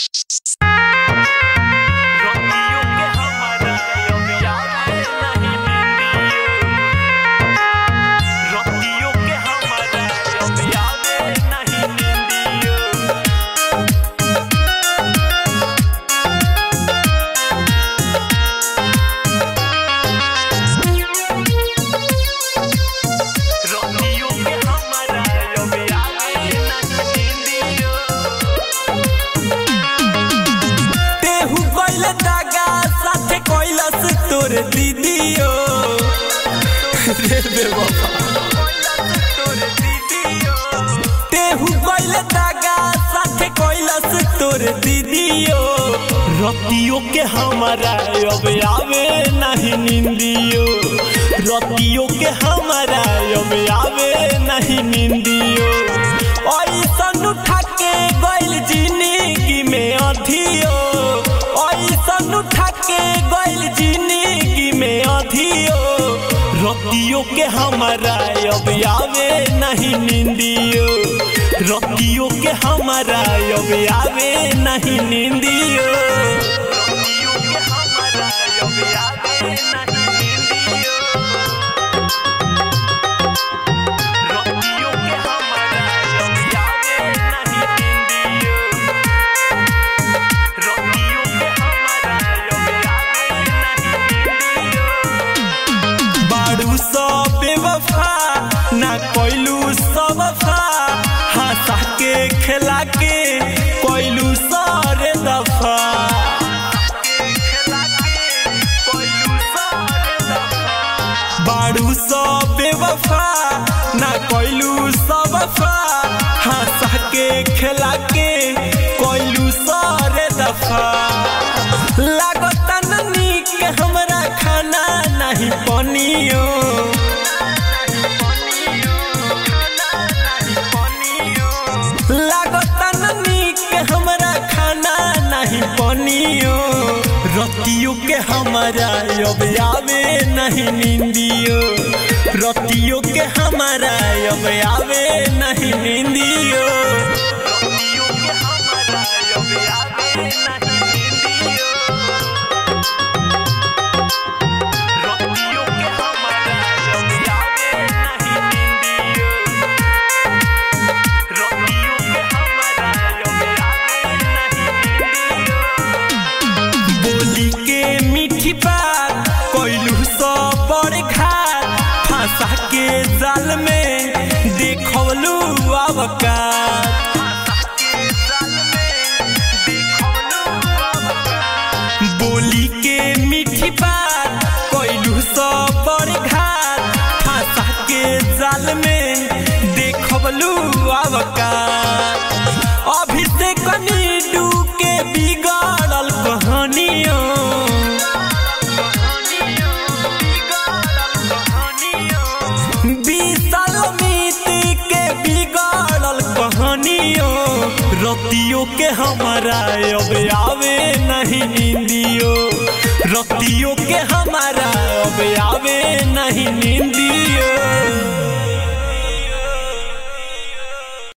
रतियों के हमारा अब याद नहीं नींदियों रतियों के हमारा अब याद नहीं नींदियों रतियों के हमारा अब याद नहीं नींदियों तेहू कइल दागा साथे कइलस तोर दीदियो रे बेवफा तेहू कइल दागा साथे कइलस तोर दीदियो रतियों के हमारा अब आवे नहीं निंदियो रतियों के हमारा अब आवे नहीं निंदियो ऐसन उठा के गइल जिंदगी में अधियो ऐसन उठा के गइल जिंदगी में अधियो रतियों के हमारा अब आवे नहीं निंदियो रतियों के हमारा अब आवे नहीं निंदियो रतियों के हमारा अब याद नहीं नींदियों रतियों के हमारा अब याद नहीं नींदियों रतियों के हमारा अब याद नहीं नींदियों बाड़ू सब बेवफा ना कोइलू सब वफा हंसा के खेला के कोइलू सारे दफा खेला के कोइलू सारे दफा बाड़ू सब बेवफा ना कोइलू सब वफा हंसा के खेला के कोइलू सारे दफा लागता न नीक हमरा खाना नहीं बनियो लागता न नीक हमरा खाना नहीं बनियो रतियों के हमारा अब आवे नहीं निंदियो रतियों के हमारा अब आवे नहीं निंदियो रतियों के हमारा अब याद नहीं नींदियों रतियों के हमारा अब याद नहीं नींदियों रतियों के हमारा अब याद नहीं नींदियों बोली के मीठी बात कोइलू सो बड़ घात फंसा के जाल में देखवलू अवकात बोली के मीठी बात कोइलू सो बड़ घात फंसा के जाल में देखवलू अवकात अभी से कनी के बिगड़ल कहानियों बीतल मिति के बिगड़ल कहानियों रतियों के हमारा अब आवे नहीं निंदियो रतियों के हमारा अब आवे नहीं निंदियो